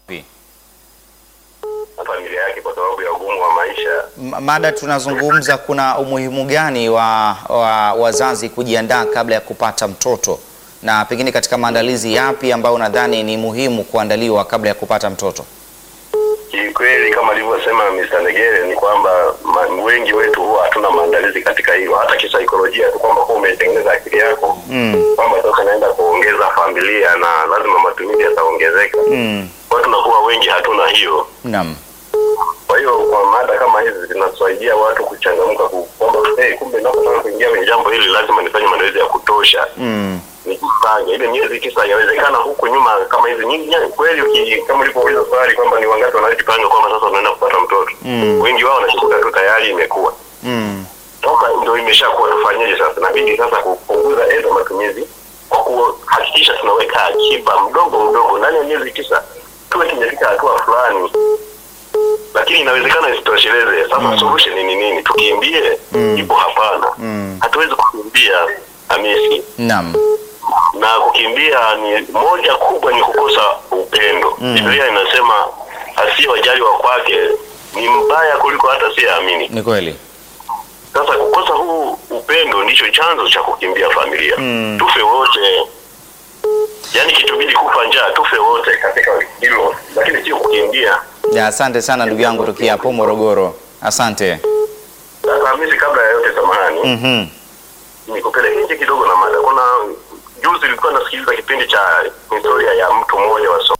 na familia yake kwa sababu ya ugumu wa maisha. M- Mada tunazungumza, kuna umuhimu gani wa, wa wazazi kujiandaa kabla ya kupata mtoto, na pengine katika maandalizi yapi ambayo unadhani ni muhimu kuandaliwa kabla ya kupata mtoto? Kikweli kama alivyosema Mr. Negere ni kwamba ma- wengi wetu huwa hatuna maandalizi katika hilo, hata kisaikolojia tu kwamba kuwa umetengeneza akili yako Mm. kwamba sasa naenda kuongeza familia na lazima matumizi yataongezeka. Mm. Kwa hiyo tunakuwa wengi hatuna hiyo. Naam. Kwa hiyo kwa mada kama hizi zinasaidia watu kuchangamka ku- kwamba hey, kumbe napotaka kuingia kwenye jambo hili lazima nifanye maandalizi ya kutosha Mm. nikifanya ile miezi tisa inawezekana huku nyuma kama hizi nyingi nyingi, kweli uki, kama ulivyouliza swali kwamba ni wangapi wanaojipanga kwamba sasa unaenda kupata mtoto Mm. wengi wao wanashikuta tu tayari imekuwa Mm. sasa ndio imeshakuwa tufanyeje sasa inabidi sasa kupunguza aidha matumizi kwa kuhakikisha tunaweka akiba mdogo mdogo ndani ya miezi tisa tuwe tumefika hatua fulani lakini inawezekana isitosheleze sasa Mm. solution ni nini tukimbie Mm. ipo hapana Mm. hatuwezi kukimbia hamisi Naam. na kukimbia ni moja kubwa ni kukosa upendo Mm. biblia inasema asiyewajali wa kwake ni mbaya kuliko hata siyeamini Ni kweli. sasa kukosa huu upendo ndicho chanzo cha kukimbia familia Mm. tufe wote yaani kitubidi kufa njaa tufe wote katika hilo lakini sio kukimbia Ya, asante sana ndugu yangu tukia hapo Morogoro. Asante. sasa hamisi kabla ya yote samahani Mhm. nikupelekeze kidogo na mada kuna juzi ilikuwa nasikiliza kipindi cha historia ya mtu mmoja wa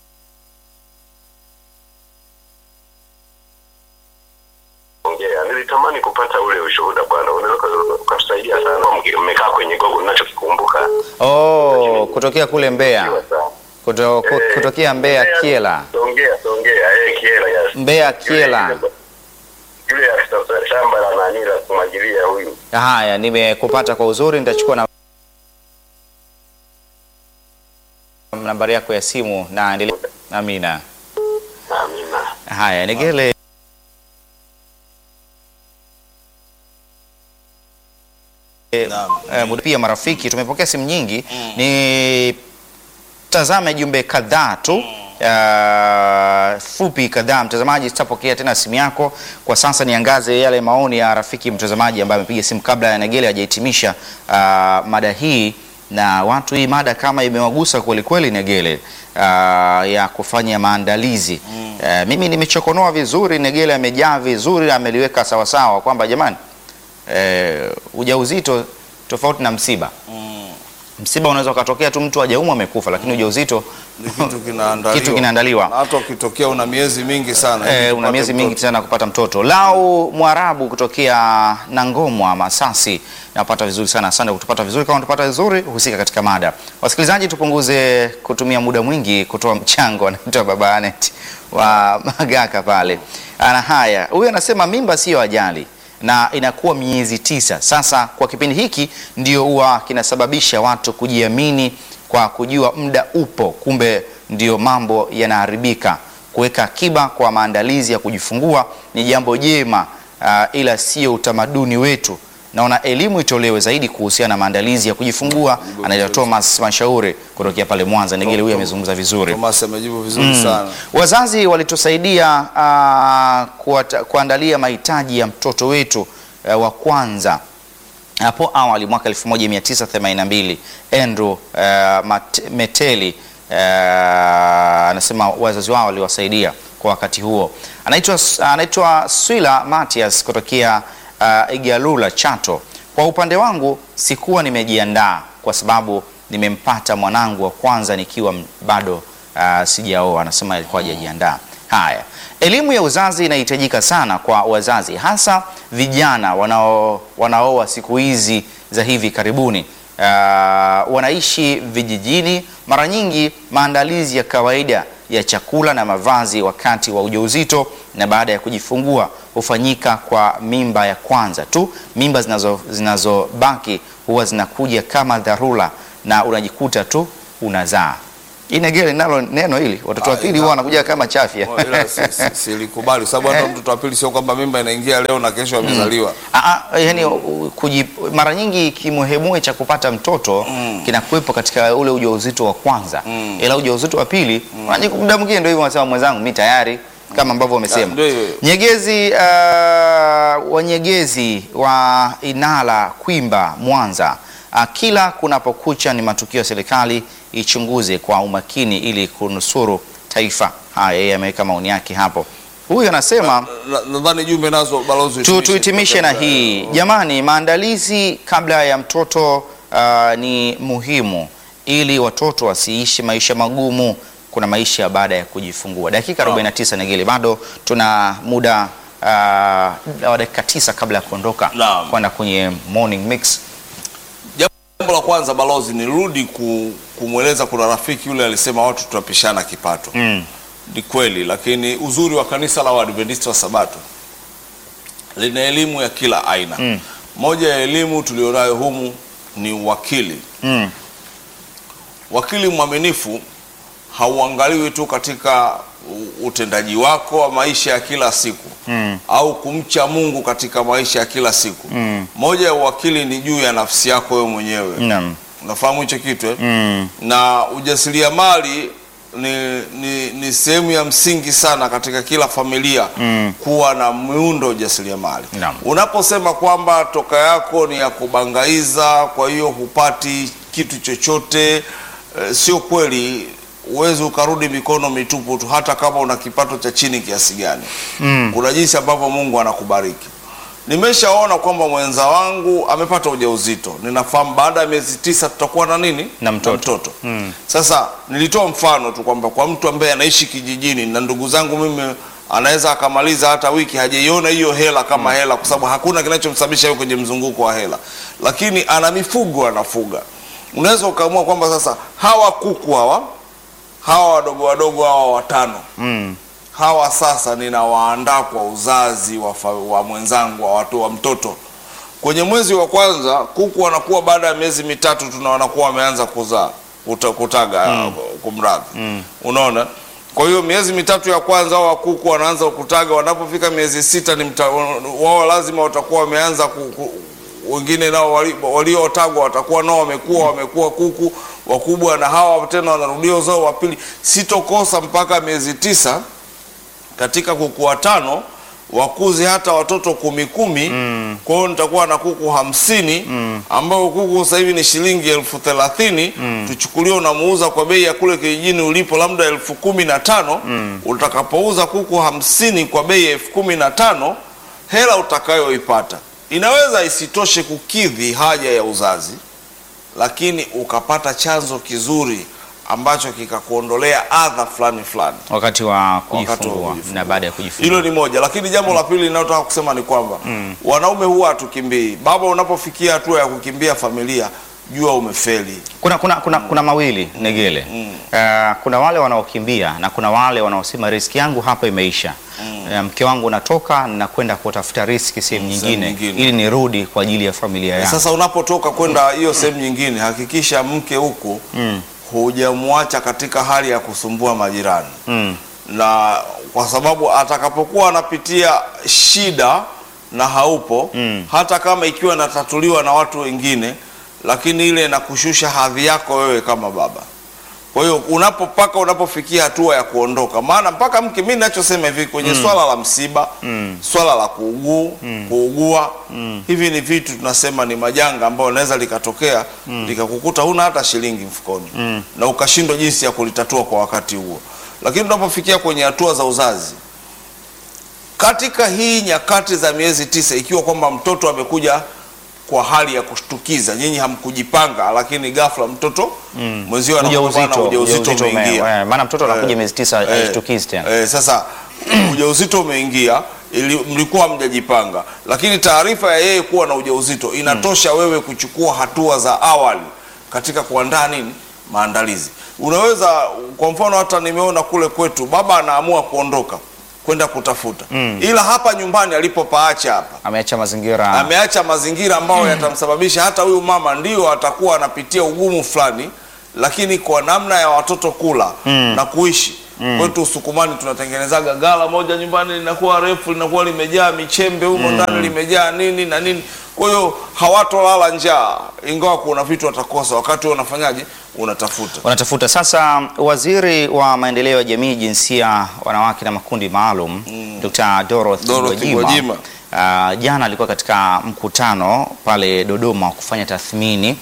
ongea nilitamani kupata ule ushuhuda bwana unaweza uka- ukatusaidia sana Mki- mmekaa kwenye gogo nachokikumbuka Oh, kutokea kule Mbeya. Kuto, ku- Eh, kutokea Mbeya Kiela. Songea, Songea, eh, Kiela, yes. Mbeya Kiela. Yule- Yule afisa shamba la nani la kumwagilia huyu. Haya, nimekupata kwa uzuri, nitachukua na nambari yako ya simu na endelea. Amina. Amina. Haya, Negele. Naam. Eh, muda pia marafiki, tumepokea simu nyingi ni tazame jumbe kadhaa tu uh, fupi kadhaa. Mtazamaji, sitapokea tena simu yako kwa sasa, niangaze yale maoni ya rafiki mtazamaji ambaye amepiga simu kabla ya Negele hajahitimisha uh, mada hii na watu, hii mada kama imewagusa kweli kweli Negele uh, ya kufanya maandalizi uh, mimi nimechokonoa vizuri, Negele amejaa vizuri, ameliweka sawasawa kwamba jamani eh, ujauzito tofauti na msiba. Msiba unaweza ukatokea tu mtu hajaumwa amekufa, lakini ujauzito Ni kitu kinaandaliwa. Kitu kinaandaliwa. Na hata ukitokea una miezi mingi sana. ili eh, una upate miezi mtoto. mingi sana kupata mtoto. Lau Mwarabu kutokea Nangomwa Masasi, napata vizuri sana. Asante kutupata vizuri. Kama unatupata vizuri, husika katika mada. Wasikilizaji, tupunguze kutumia muda mwingi kutoa mchango. Anaitwa Baba Anet wa Magaka pale. Ana haya, huyu anasema mimba siyo ajali na inakuwa miezi tisa. Sasa kwa kipindi hiki ndio huwa kinasababisha watu kujiamini kwa kujua muda upo, kumbe ndio mambo yanaharibika. Kuweka akiba kwa maandalizi ya kujifungua ni jambo jema, ah, ila sio utamaduni wetu. Naona elimu itolewe zaidi kuhusiana na maandalizi ya kujifungua. Anaitwa Thomas Mashauri kutokea pale Mwanza. Negele huyu amezungumza vizuri. Thomas amejibu vizuri sana. Wazazi walitusaidia ah, kuata- kuandalia mahitaji ya mtoto wetu eh, wa kwanza hapo awali mwaka 1982 Andrew eh, Mat- Meteli eh, anasema wazazi wao waliwasaidia kwa wakati huo. Anaitwa anaitwa Swila Matias kutokea uh, Igalula Chato. Kwa upande wangu sikuwa nimejiandaa kwa sababu nimempata mwanangu wa kwanza nikiwa m- bado uh, sijaoa. Anasema alikuwa hajajiandaa. Haya, elimu ya uzazi inahitajika sana kwa wazazi, hasa vijana wanao wanaoa siku hizi za hivi karibuni. Uh, wanaishi vijijini. Mara nyingi maandalizi ya kawaida ya chakula na mavazi wakati wa ujauzito na baada ya kujifungua hufanyika kwa mimba ya kwanza tu. Mimba zinazo zinazobaki huwa zinakuja kama dharura na unajikuta tu unazaa. Inegele nalo neno hili watoto wa Ah, pili ina- huwa wanakuja kama chafya. Oh, ila si- si- silikubali sababu hata Eh. mtoto wa pili sio kwamba mimba inaingia leo na kesho amezaliwa. Ah, ah, yani kuji, mara nyingi kimuhemue cha kupata mtoto kinakuwepo katika ule ujauzito wa kwanza Mm. ila ujauzito wa pili mm. muda mwingine ndio hivyo wanasema mwenzangu mi tayari kama ambavyo Ah, wamesema ndio hiyo hiyo. Nyegezi uh, wanyegezi wa Inala Kwimba Mwanza uh, kila kunapokucha ni matukio ya serikali ichunguze kwa umakini ili kunusuru taifa. Haya, yeye ameweka maoni yake hapo. Huyu anasema Na- Nadhani jumbe nazo balozi tu, tuhitimishe na hii jamani, maandalizi kabla ya mtoto uh, ni muhimu ili watoto wasiishi maisha magumu. Kuna maisha baada ya kujifungua. Dakika 49 Negeli, bado tuna muda uh, wa dakika tisa kabla ya kuondoka Naam. kwenda kwenye morning mix. Jambo la kwanza balozi, nirudi ku, kumweleza kuna rafiki yule alisema watu tunapishana kipato. Mm. Ni kweli, lakini uzuri wa kanisa la Waadventista wa Sabato lina elimu ya kila aina. Mm. Moja ya elimu tulionayo humu ni uwakili. Mm. Wakili mwaminifu hauangaliwi tu katika u- utendaji wako wa maisha ya kila siku Mm. au kumcha Mungu katika maisha ya kila siku. Mm. Moja ya uwakili ni juu ya nafsi yako wewe mwenyewe. Naam. Unafahamu hicho kitu eh? Mm. na ujasiriamali ni, ni, ni sehemu ya msingi sana katika kila familia Mm. kuwa na miundo ujasiriamali. Naam. Unaposema kwamba toka yako ni ya kubangaiza, kwa hiyo hupati kitu chochote eh, sio kweli. Uwezi ukarudi mikono mitupu tu, hata kama una kipato cha chini kiasi gani. Mm. Kuna jinsi ambavyo Mungu anakubariki. Nimeshaona kwamba mwenza wangu amepata ujauzito. Ninafahamu baada ya miezi tisa tutakuwa na nini? Na mtoto. mtoto. Mm. Sasa nilitoa mfano tu kwamba kwa mtu ambaye anaishi kijijini na ndugu zangu mimi anaweza akamaliza hata wiki hajaiona hiyo hela kama hela, kwa sababu hakuna kinachomsababisha yeye kwenye mzunguko wa hela, lakini ana mifugo anafuga. Unaweza ukaamua kwamba sasa hawa kuku hawa hawa wadogo wadogo hawa watano Mm. hawa sasa ninawaandaa kwa uzazi wa, fa- wa mwenzangu wa watu wa mtoto. Kwenye mwezi wa kwanza kuku wanakuwa, baada ya miezi mitatu tuna wanakuwa wameanza kuzaa kuta, kutaga kumradhi, unaona. Kwa hiyo miezi mitatu ya kwanza hao wa kuku wanaanza kutaga, wanapofika miezi sita ni mta, wao lazima watakuwa wameanza ku, ku, wengine nao wali- waliotagwa watakuwa nao wamekuwa wamekuwa kuku wakubwa, na hawa tena wanarudia uzao wa pili. Sitokosa mpaka miezi tisa katika kuku watano wakuze hata watoto kumi kumi. Kwa hiyo nitakuwa na kuku hamsini ambao kuku sasa hivi ni shilingi elfu thelathini tuchukulie unamuuza kwa bei ya kule kijijini ulipo labda elfu kumi na tano utakapouza kuku hamsini kwa bei ya elfu kumi na tano hela utakayoipata inaweza isitoshe kukidhi haja ya uzazi, lakini ukapata chanzo kizuri ambacho kikakuondolea adha fulani fulani. Wakati wa wa kujifungua kujifungua. na baada ya kujifungua. Hilo ni moja, lakini jambo la pili linalotaka kusema ni kwamba wanaume huwa hatukimbii. Baba, unapofikia hatua ya kukimbia familia, jua umefeli. Kuna, kuna, kuna, kuna mawili Negele. Uh, kuna wale wanaokimbia na kuna wale wanaosema riski yangu hapa imeisha. Uh, mke wangu natoka nakwenda kutafuta riski sehemu nyingine, nyingine. ili nirudi kwa ajili ya familia yangu. Sasa unapotoka kwenda hiyo sehemu nyingine, hakikisha mke huku hujamwacha katika hali ya kusumbua majirani Mm. na kwa sababu atakapokuwa anapitia shida na haupo Mm. hata kama ikiwa inatatuliwa na watu wengine, lakini ile inakushusha hadhi yako wewe kama baba. Kwa hiyo unapopaka unapofikia hatua ya kuondoka, maana mpaka mke, mimi ninachosema hivi kwenye swala la msiba swala la kuuguu kuugua, hivi ni vitu tunasema ni majanga ambayo linaweza likatokea likakukuta huna hata shilingi mfukoni na ukashindwa jinsi ya kulitatua kwa wakati huo. Lakini tunapofikia kwenye hatua za uzazi, katika hii nyakati za miezi tisa, ikiwa kwamba mtoto amekuja kwa hali ya kushtukiza, nyinyi hamkujipanga, lakini ghafla mtoto mwenzio anakuwa na Ujauzito, ujauzito ujauzito ume- umeingia. eh, maana mtoto anakuja Eh, miezi tisa eh, hashtukizi tena. eh, sasa ujauzito umeingia ili mlikuwa mjajipanga, lakini taarifa ya yeye kuwa na ujauzito inatosha wewe kuchukua hatua za awali katika kuandaa nini, maandalizi. Unaweza kwa mfano, hata nimeona kule kwetu baba anaamua kuondoka kwenda kutafuta, ila hapa nyumbani alipopaacha hapa Ameacha mazingira ameacha mazingira ambayo yatamsababisha hata huyu mama ndio atakuwa anapitia ugumu fulani, lakini kwa namna ya watoto kula na kuishi kwetu Usukumani tunatengenezaga gala moja nyumbani linakuwa refu linakuwa limejaa michembe humo ndani limejaa nini na nini. Kwa hiyo hawatolala njaa, ingawa kuna vitu watakosa. Wakati wewe unafanyaje? Unatafuta. wanatafuta sasa. Waziri wa maendeleo ya jamii, jinsia, wanawake na makundi maalum Dr. Dorothy Dorothy Gwajima Gwajima. uh, jana alikuwa katika mkutano pale Dodoma wa kufanya tathmini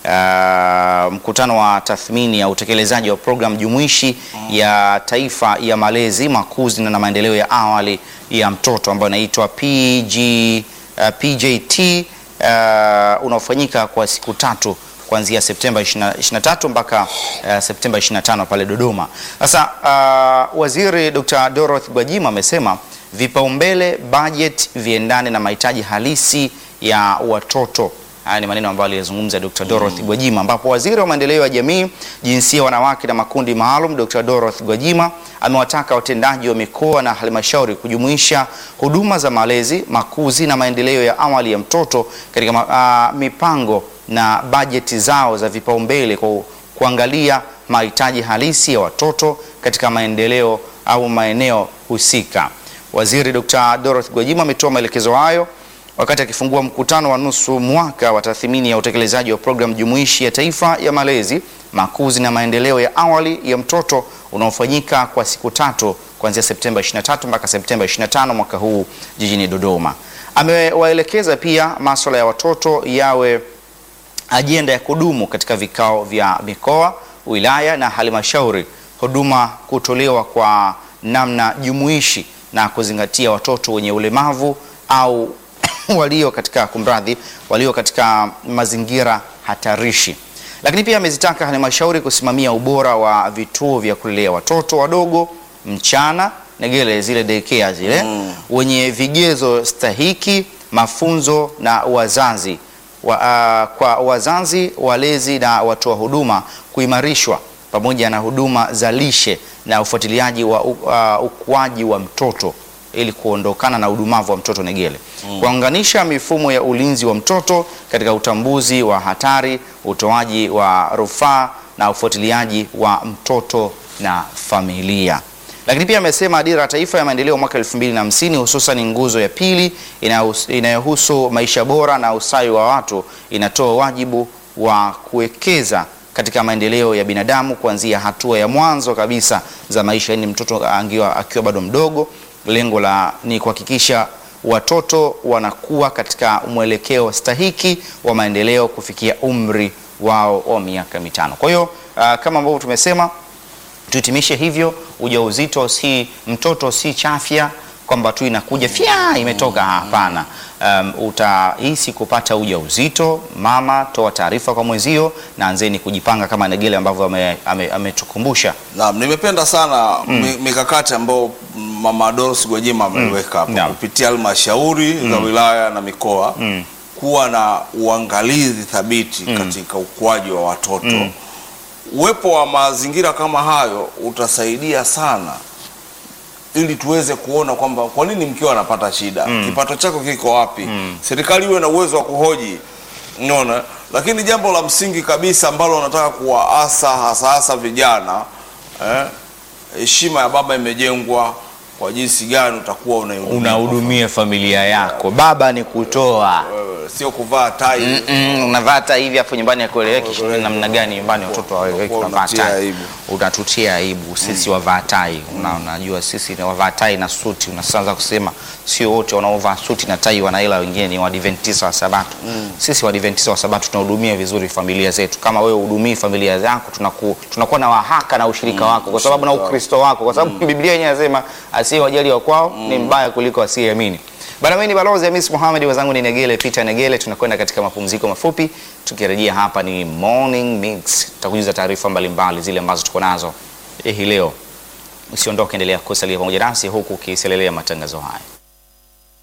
uh, mkutano wa tathmini ya utekelezaji wa programu jumuishi ya taifa ya malezi, makuzi na maendeleo ya awali ya mtoto ambayo inaitwa PG, uh, PJT uh, unaofanyika kwa siku tatu kuanzia Septemba 20 23 mpaka uh, Septemba 25 pale Dodoma. Sasa uh, Waziri Dr. Dorothy Gwajima amesema vipaumbele budget viendane na mahitaji halisi ya watoto. Haya ni maneno ambayo aliyazungumza Dr. Dorothy Gwajima, ambapo waziri wa maendeleo ya jamii, jinsia, wanawake na makundi maalum Dr. Dorothy Gwajima amewataka watendaji wa mikoa na halmashauri kujumuisha huduma za malezi, makuzi na maendeleo ya awali ya mtoto katika ma- ah, mipango na bajeti zao za vipaumbele kwa kuangalia mahitaji halisi ya watoto katika maendeleo au maeneo husika. Waziri Dr. Dorothy Gwajima ametoa maelekezo hayo wakati akifungua mkutano wa nusu mwaka wa tathmini ya utekelezaji wa programu jumuishi ya taifa ya malezi, makuzi na maendeleo ya awali ya mtoto unaofanyika kwa siku tatu kuanzia Septemba 23 mpaka Septemba 25 mwaka huu jijini Dodoma. Amewaelekeza pia masuala ya watoto yawe ajenda ya kudumu katika vikao vya mikoa, wilaya na halmashauri, huduma kutolewa kwa namna jumuishi na kuzingatia watoto wenye ulemavu au walio katika kumradhi, walio katika mazingira hatarishi. Lakini pia amezitaka halmashauri kusimamia ubora wa vituo vya kulelea watoto wadogo mchana negele zile daycare zile wenye vigezo stahiki, mafunzo na wazazi wa, ah, kwa wazazi, walezi na watoa huduma kuimarishwa pamoja na huduma za lishe na ufuatiliaji wa u- ah, ukuaji wa mtoto ili kuondokana na udumavu wa mtoto negele. Kuunganisha mifumo ya ulinzi wa mtoto katika utambuzi wa hatari, utoaji wa rufaa na ufuatiliaji wa mtoto na familia. Lakini pia amesema dira ya taifa ya maendeleo mwaka 2050 hususan nguzo ya pili inayos- inayohusu maisha bora na ustawi wa watu inatoa wajibu wa kuwekeza katika maendeleo ya binadamu kuanzia hatua ya mwanzo kabisa za maisha, yani mtoto angiwa, akiwa bado mdogo. Lengo la ni kuhakikisha watoto wanakuwa katika mwelekeo stahiki wa maendeleo kufikia umri wao wa miaka mitano. Kwa hiyo ah, kama ambavyo tumesema tuhitimishe hivyo, ujauzito si mtoto si chafya kwamba tu inakuja fya imetoka. Hapana. Um, utahisi kupata ujauzito, mama toa taarifa kwa mwenzio na anzeni kujipanga kama Negele ambavyo ame- ame- ametukumbusha. Naam, nimependa sana mi- mikakati ambayo Mama Dorothy Gwajima ameiweka hapo Naam. kupitia halmashauri za wilaya na mikoa kuwa na uangalizi thabiti katika ukuaji wa watoto. Uwepo wa mazingira kama hayo utasaidia sana ili tuweze kuona kwamba kwa nini mkiwa anapata shida, kipato chako kiko wapi, serikali iwe na uwezo wa kuhoji, unaona. Lakini jambo la msingi kabisa ambalo nataka kuwaasa hasa hasa vijana eh, heshima ya baba imejengwa kwa jinsi gani utakuwa unaihudumia Unahudumia familia yako, baba ni kutoa wewe, sio kuvaa tai Mm, unavaa tai hivi afu nyumbani akueleweki namna gani nyumbani watoto hawaweki Kwa unavaa unatia tai. aibu. Utatutia aibu sisi wavaa tai. Una, unajua sisi ni wavaa tai na suti. Unaanza kusema sio wote wanaovaa suti na tai wana hela, wengine ni Waadventista wa Sabato. Sisi Waadventista wa Sabato tunahudumia vizuri familia zetu. Kama wewe hudumii familia zako, tunaku, tunakuwa na wahaka na ushirika wako kwa sababu na Ukristo wako, kwa sababu Biblia yenyewe inasema asiyewajali wa kwao ni mbaya kuliko asiyeamini. Bana, mimi ni balozi Hamis Mohamed, wazangu ni Negele Peter Negele. Tunakwenda katika mapumziko mafupi, tukirejea hapa ni Morning Mix, tutakujuza taarifa mbalimbali zile ambazo tuko nazo hii leo. Usiondoke, endelea kusalia pamoja nasi huku ukiselelea matangazo haya.